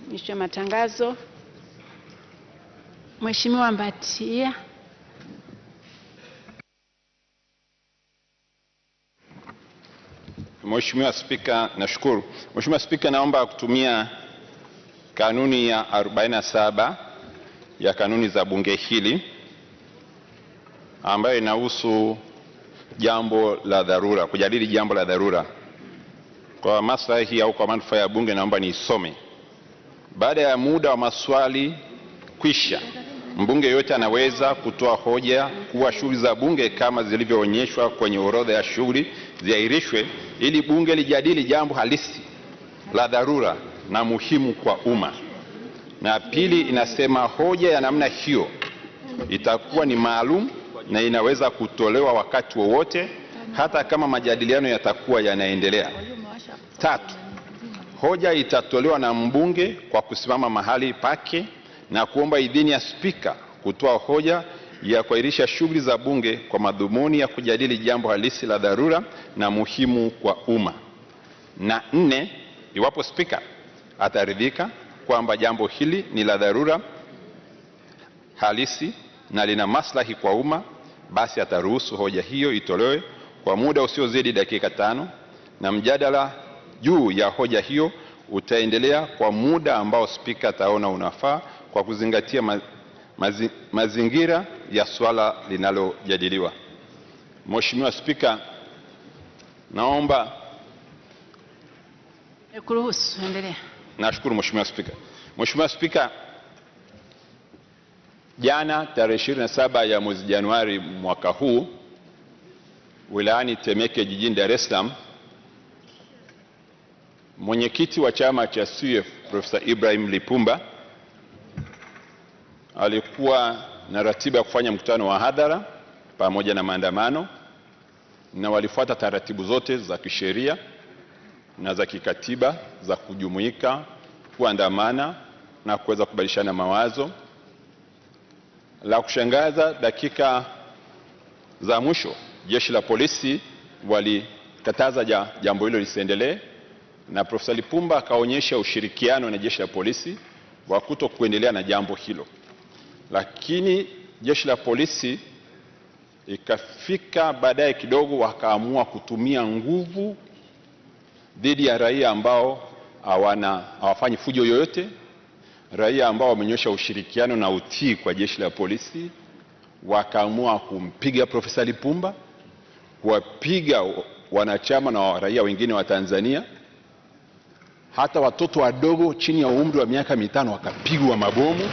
Mwisho wa matangazo. Mheshimiwa Mbatia. Mheshimiwa Spika, nashukuru. Mheshimiwa Spika, naomba kutumia kanuni ya 47 ya kanuni za bunge hili ambayo inahusu jambo la dharura, kujadili jambo la dharura. Kwa maslahi au kwa manufaa ya bunge, naomba niisome. Baada ya muda wa maswali kwisha, mbunge yoyote anaweza kutoa hoja kuwa shughuli za bunge kama zilivyoonyeshwa kwenye orodha ya shughuli ziahirishwe ili bunge lijadili jambo halisi la dharura na muhimu kwa umma. Na pili inasema hoja ya namna hiyo itakuwa ni maalum na inaweza kutolewa wakati wowote hata kama majadiliano yatakuwa yanaendelea. Tatu, hoja itatolewa na mbunge kwa kusimama mahali pake na kuomba idhini ya spika kutoa hoja ya kuahirisha shughuli za bunge kwa madhumuni ya kujadili jambo halisi la dharura na muhimu kwa umma. Na nne, iwapo spika ataridhika kwamba jambo hili ni la dharura halisi na lina maslahi kwa umma, basi ataruhusu hoja hiyo itolewe kwa muda usiozidi dakika tano na mjadala juu ya hoja hiyo utaendelea kwa muda ambao spika ataona unafaa kwa kuzingatia ma, mazi, mazingira ya swala linalojadiliwa. Mheshimiwa Spika, naomba Kuruhusu, endelea. Nashukuru Mheshimiwa Spika. Mheshimiwa Spika, jana tarehe 27 ya mwezi Januari mwaka huu wilayani Temeke jijini Dar es Salaam, mwenyekiti wa chama cha CUF Profesa Ibrahim Lipumba alikuwa na ratiba ya kufanya mkutano wa hadhara pamoja na maandamano, na walifuata taratibu zote za kisheria na za kikatiba za kujumuika, kuandamana na kuweza kubadilishana mawazo. La kushangaza, dakika za mwisho jeshi la polisi walikataza ja, jambo hilo lisiendelee, na Profesa Lipumba akaonyesha ushirikiano na jeshi la polisi wa kuto kuendelea na jambo hilo, lakini jeshi la polisi ikafika baadaye kidogo, wakaamua kutumia nguvu dhidi ya raia ambao hawana hawafanyi fujo yoyote, raia ambao wamenyosha ushirikiano na utii kwa jeshi la polisi. Wakaamua kumpiga Profesa Lipumba, kuwapiga wanachama na raia wengine wa Tanzania, hata watoto wadogo chini ya umri wa miaka mitano wakapigwa mabomu,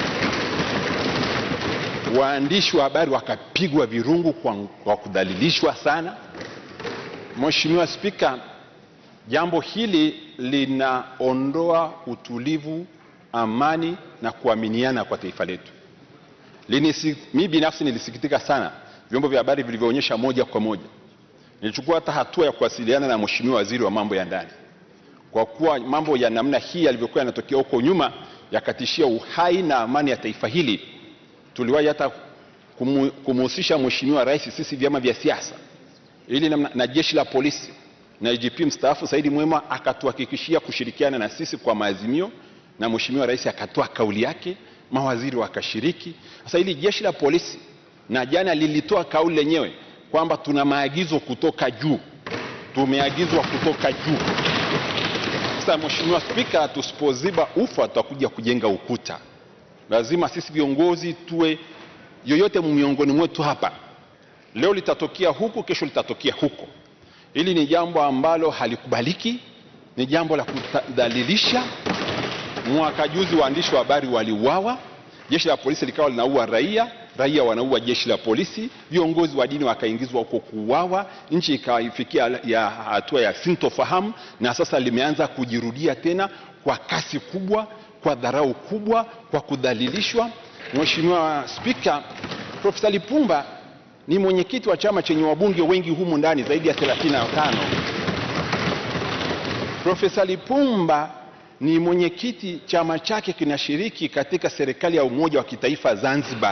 waandishi wa habari wakapigwa virungu kwa, kwa kudhalilishwa sana. Mheshimiwa Spika, jambo hili linaondoa utulivu, amani na kuaminiana kwa taifa letu. Mimi binafsi nilisikitika sana vyombo vya habari vilivyoonyesha moja kwa moja. Nilichukua hata hatua ya kuwasiliana na Mheshimiwa Waziri wa Mambo ya Ndani, kwa kuwa mambo ya namna hii yalivyokuwa yanatokea huko nyuma yakatishia uhai na amani ya taifa hili. Tuliwahi hata kumhusisha Mheshimiwa Rais, sisi vyama vya siasa, ili na, na jeshi la polisi na IGP mstaafu Saidi Mwema akatuhakikishia kushirikiana na sisi kwa maazimio, na Mheshimiwa Rais akatoa kauli yake, mawaziri wakashiriki. Sasa hili jeshi la polisi na jana lilitoa kauli lenyewe kwamba tuna maagizo kutoka juu, tumeagizwa kutoka juu. Sasa Mheshimiwa Spika, tusipoziba ufa tutakuja kujenga ukuta. Lazima sisi viongozi tuwe, yoyote miongoni mwetu hapa, leo litatokea huku, kesho litatokea huko. Hili ni jambo ambalo halikubaliki, ni jambo la kudhalilisha. Mwaka juzi waandishi wa habari waliuawa, jeshi la polisi likawa linaua raia, raia wanaua jeshi la polisi, viongozi wa dini wakaingizwa huko kuuawa, nchi ikaifikia ya hatua ya sintofahamu, na sasa limeanza kujirudia tena kwa kasi kubwa, kwa dharau kubwa, kwa kudhalilishwa. Mheshimiwa Spika, Profesa Lipumba ni mwenyekiti wa chama chenye wabunge wengi humu ndani zaidi ya 35. Profesa Lipumba ni mwenyekiti, chama chake kinashiriki katika serikali ya umoja wa kitaifa Zanzibar.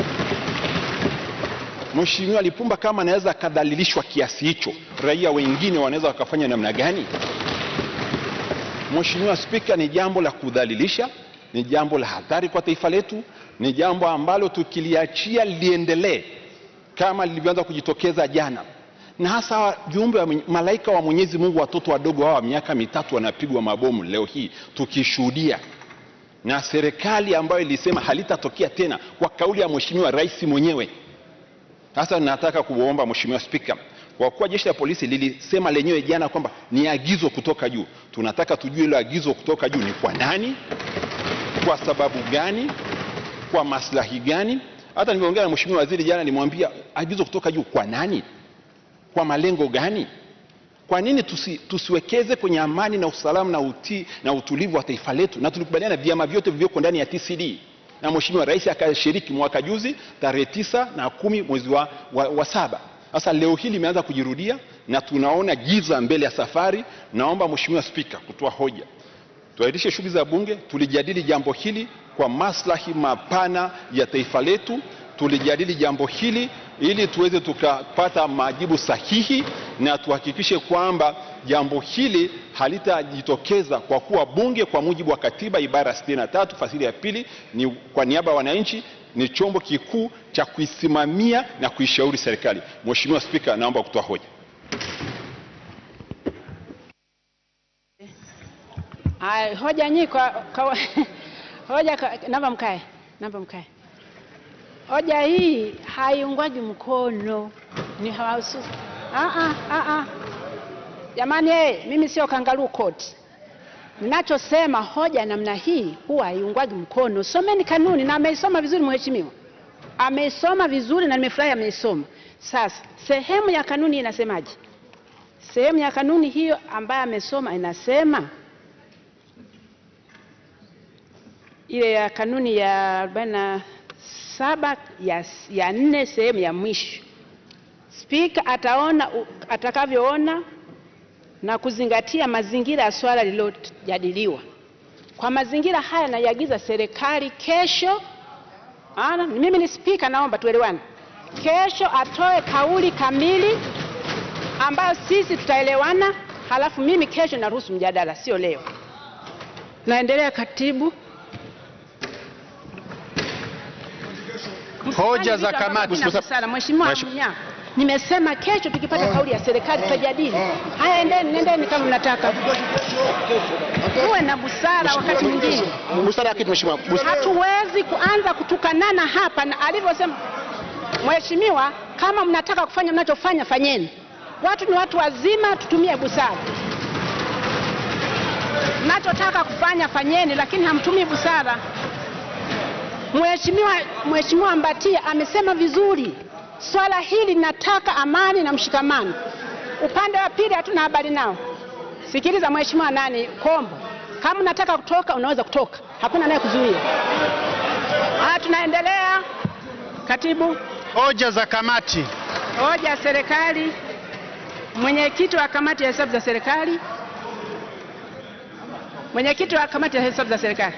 Mheshimiwa Lipumba kama anaweza akadhalilishwa kiasi hicho, raia wengine wanaweza wakafanya namna gani? Mheshimiwa Spika, ni jambo la kudhalilisha, ni jambo la hatari kwa taifa letu, ni jambo ambalo tukiliachia liendelee kama lilivyoanza kujitokeza jana, na hasa viumbe wa malaika wa Mwenyezi Mungu, watoto wadogo hawa wa miaka mitatu wanapigwa mabomu leo hii tukishuhudia, na serikali ambayo ilisema halitatokea tena kwa kauli ya Mheshimiwa Rais mwenyewe. Sasa nataka kuomba Mheshimiwa Spika, kwa kuwa jeshi la polisi lilisema lenyewe jana kwamba ni agizo kutoka juu, tunataka tujue hilo agizo kutoka juu ni kwa nani, kwa sababu gani, kwa maslahi gani? Hata nilivyoongea na Mheshimiwa Waziri jana, nilimwambia agizo kutoka juu kwa nani, kwa malengo gani? Kwa nini tusi, tusiwekeze kwenye amani na usalama na, uti, na utulivu wa taifa letu? Na tulikubaliana vyama vyote vilivyoko ndani ya TCD na Mheshimiwa Rais akashiriki mwaka juzi tarehe tisa na kumi mwezi wa, wa, wa saba. Sasa leo hili limeanza kujirudia na tunaona giza mbele ya safari. Naomba Mheshimiwa Spika kutoa hoja, tuahirishe shughuli za Bunge, tulijadili jambo hili kwa maslahi mapana ya taifa letu, tulijadili jambo hili ili tuweze tukapata majibu sahihi na tuhakikishe kwamba jambo hili halitajitokeza kwa kuwa bunge kwa mujibu wa katiba ibara ya 63 fasili ya pili ni kwa niaba ya wananchi ni chombo kikuu cha kuisimamia na kuishauri serikali. Mheshimiwa Spika, naomba kutoa hoja. Haya, hoja nyi kwa, kwa hoja kwa, naomba mkae, naomba mkae. Hoja hii haiungwaji mkono, ni mahususi. Ah ah ah ah. Jamani, eh, mimi sio kangaroo court. Ninachosema hoja namna hii huwa haiungwaji mkono. Someni kanuni, na ameisoma vizuri mheshimiwa, ameisoma vizuri na nimefurahi ameisoma. Sasa sehemu ya kanuni inasemaje? Sehemu ya kanuni hiyo ambayo amesoma inasema ile ya kanuni ya arobaini na saba ya, ya nne sehemu ya mwisho, spika ataona u- atakavyoona na kuzingatia mazingira ya swala lililojadiliwa. Kwa mazingira haya, naiagiza serikali kesho, ana mimi ni spika, naomba tuelewane, kesho atoe kauli kamili ambayo sisi tutaelewana, halafu mimi kesho naruhusu mjadala, sio leo. Naendelea, katibu. Hoja za Vitu ambavyo kamati. vina busara. Mheshimiwa Mheshimiwa- Mnyaa, nimesema kesho tukipata kauli ya serikali tutajadili haya. Endeni, nendeni kama mnataka, uwe na busara wakati mwingine. Busara ya kitu mheshimiwa. Bus- Hatuwezi kuanza kutukanana hapa, na alivyosema mheshimiwa, kama mnataka kufanya mnachofanya fanyeni. Watu ni watu wazima, tutumie busara. Mnachotaka kufanya fanyeni, lakini hamtumii busara. Mheshimiwa Mheshimiwa Mbatia amesema vizuri, swala hili linataka amani na mshikamano. Upande wa pili hatuna habari nao. Sikiliza Mheshimiwa nani Kombo, kama unataka kutoka unaweza kutoka, hakuna naye kuzuia. Haya, tunaendelea. Katibu, Hoja za kamati. hoja ya serikali. Mwenyekiti wa kamati ya hesabu za serikali, mwenyekiti wa kamati ya hesabu za serikali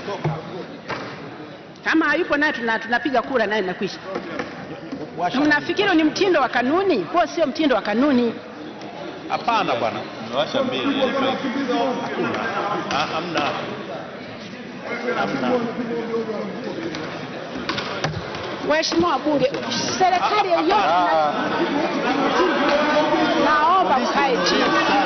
kama hayupo naye tuna, tunapiga kura naye nakwisha. Mnafikiri ni mtindo wa kanuni? Huo sio mtindo wa kanuni. Hapana bwana, umewasha mbili. Hakuna. Ah, Hamna. Hamna. Waheshimiwa wabunge, serikali yoyote na- naomba mkae chini.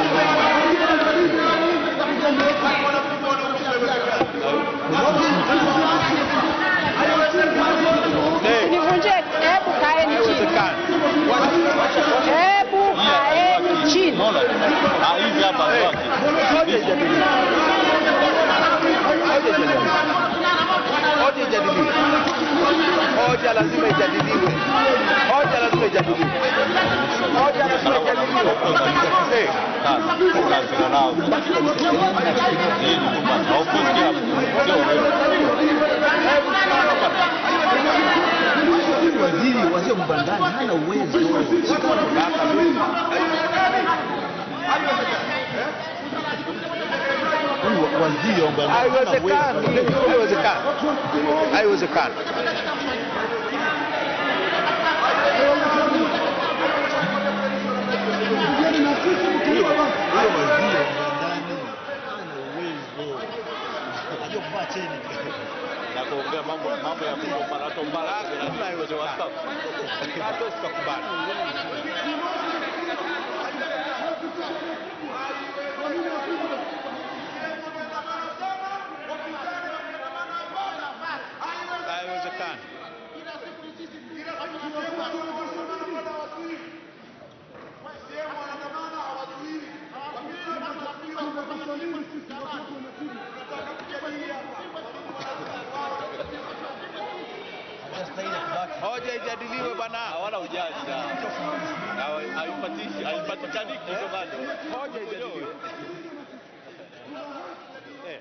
Nivunjie, hebu kaeni chini, hebu kaeni chini. Unaona? Ah, hivi hapa kwake. Hoja ijadiliwe. Hoja lazima ijadiliwe. Hoja lazima ijadiliwe. Hoja lazima ijadiliwe. Eh, Kazi nao. Hii ni kwamba haukusikia mtu. Sio wewe. Waziri waziri mbandani hana uwezo. Waziri wa mbele. Haiwezekani. Haiwezekani. Haiwezekani. Huyo waziri wa mbandani hana uwezo. na kuongea mambo mambo ya kugombana tombana Hakuna haiwezekani. Hatuwezi tukakubali. Haiwezekani. Hoja ijadiliwe bwana. hawana ujanja Hawa- haipatishi haipatikaniki hizo bado Hoja ijadiliwe. Eh.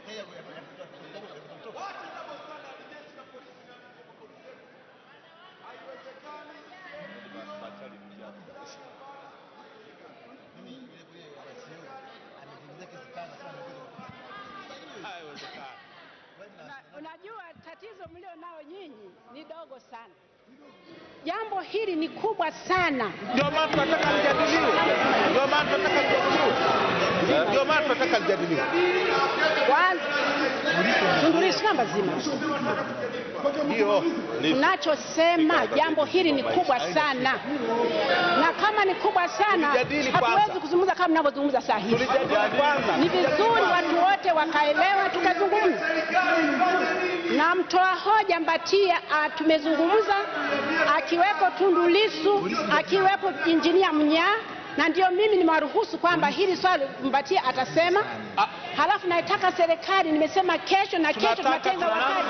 Haiwezekani. Una- Unajua tatizo mlio nao nyinyi ni dogo sana. Jambo hili ni kubwa sana. Ndio maana tunataka lijadiliwe. Ndio maana tunataka lijadiliwe. Ndio maana tunataka lijadiliwe. Kwanza Tundu Lissu namba zima, Ndio. tunachosema jambo hili ni kubwa sana, na kama ni kubwa sana Tulijadili hatuwezi kwanza. kuzungumza kama mnavyozungumza saa hivi. Tulijadili kwanza. Ni vizuri watu wote wakaelewa, tukazungumza na mtoa hoja Mbatia. ah, Tumezungumza akiwepo Tundu Lissu, akiwepo injinia Mnyaa, na ndio mimi nimewaruhusu kwamba hili swali Mbatia atasema. Halafu naitaka serikali, nimesema kesho na kesho Tunataka tunatenga wakati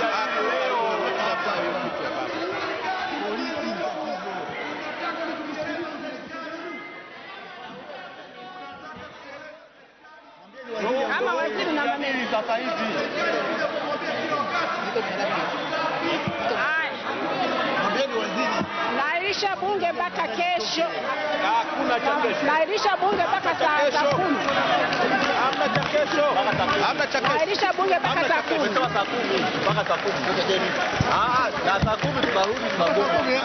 kama waziri na maneno sasa hivi haya. Nairisha bunge mpaka kesho, Hakuna cha kesho. nairisha bunge mpaka saa saa kumi, Hamna cha kesho. Hamna cha kesho. nairisha bunge mpaka saa kumi. umesema saa kumi mpaka saa kumi Ah, na saa kumi tunarudi tunagoma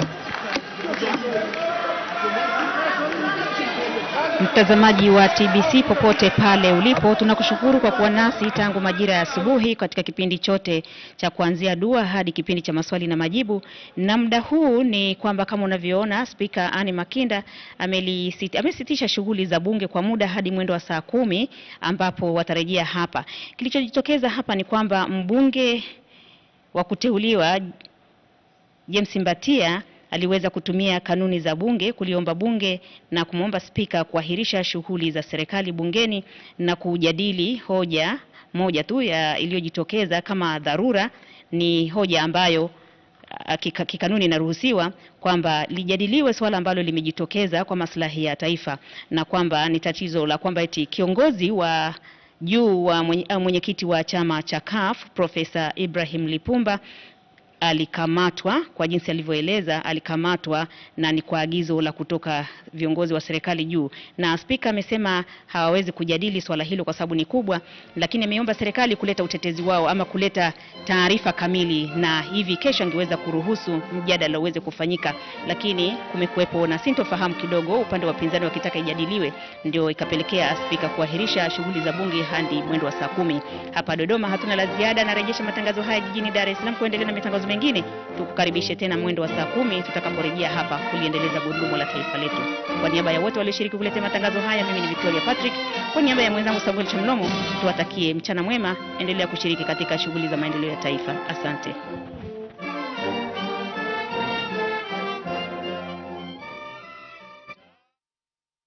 Mtazamaji wa TBC popote pale ulipo, tunakushukuru kwa kuwa nasi tangu majira ya asubuhi katika kipindi chote cha kuanzia dua hadi kipindi cha maswali na majibu. Na muda huu ni kwamba kama unavyoona Spika Anne Makinda amelisiti- amesitisha shughuli za bunge kwa muda hadi mwendo wa saa kumi ambapo watarejea hapa. Kilichojitokeza hapa ni kwamba mbunge wa kuteuliwa James Mbatia aliweza kutumia kanuni za bunge kuliomba bunge na kumwomba spika kuahirisha shughuli za serikali bungeni na kujadili hoja moja tu ya iliyojitokeza kama dharura. Ni hoja ambayo ah, kika- kikanuni inaruhusiwa kwamba lijadiliwe swala ambalo limejitokeza kwa maslahi ya taifa, na kwamba ni tatizo la kwamba eti kiongozi wa juu wa mwenye- ah, mwenyekiti wa chama cha CUF Profesa Ibrahim Lipumba alikamatwa kwa jinsi alivyoeleza, alikamatwa na ni kwa agizo la kutoka viongozi wa serikali juu, na spika amesema hawawezi kujadili swala hilo kwa sababu ni kubwa, lakini ameomba serikali kuleta utetezi wao ama kuleta taarifa kamili, na hivi kesho angeweza kuruhusu mjadala uweze kufanyika, lakini kumekuwepo na sintofahamu kidogo, upande wa pinzani wakitaka ijadiliwe, ndio ikapelekea spika kuahirisha shughuli za bunge hadi mwendo wa saa kumi. Hapa Dodoma hatuna la ziada, narejesha matangazo haya jijini Dar es Salaam kuendelea na matangazo mengine. Tukukaribishe tena mwendo wa saa kumi tutakaporejea hapa kuliendeleza gurudumu la taifa letu. Kwa niaba ya wote walioshiriki kuletea matangazo haya, mimi ni Victoria Patrick. Kwa niaba ya mwenzangu Samuel Chamlomo, tuwatakie mchana mwema. Endelea kushiriki katika shughuli za maendeleo ya taifa. Asante.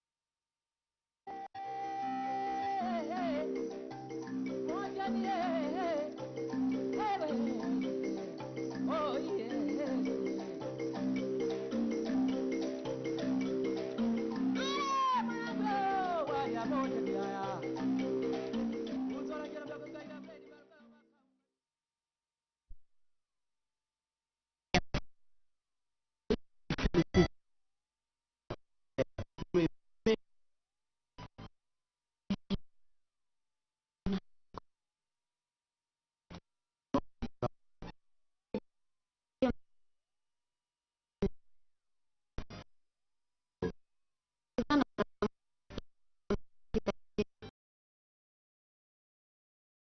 Moja ni yeye.